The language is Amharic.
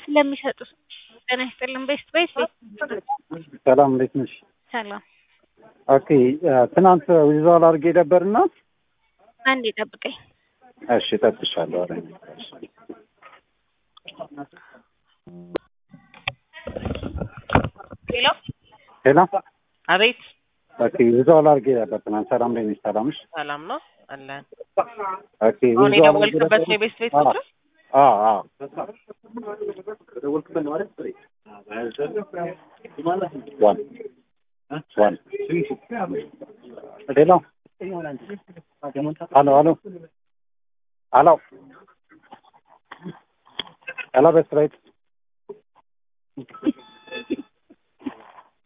ስለሚሰጡ ጤና ይስጥልን። ቤስት ቤስት ሰላም እንዴት ነሽ? ሰላም። ኦኬ ትናንት ዊዛል አድርጌ ነበርና አንዴ ጠብቀኝ። እሺ እጠብቅሻለሁ። ኧረ ሄሎ ሄሎ አቤት ኦኬ ዊዛል አድርጌ ነበር ትናንት። ሰላም እንዴት ነሽ? ሰላም ነሽ? ሰላም ነው አለን ኦኬ አሁን ዊዛል አድርጌ የደወልክበት ነው ነበር። የቤስት ቤት አዎ ቁጥር አዎ አዎ ዋን ዋን ሄሎ ሄሎ ሄሎ ሄሎ ሄሎ ቤስት ራይት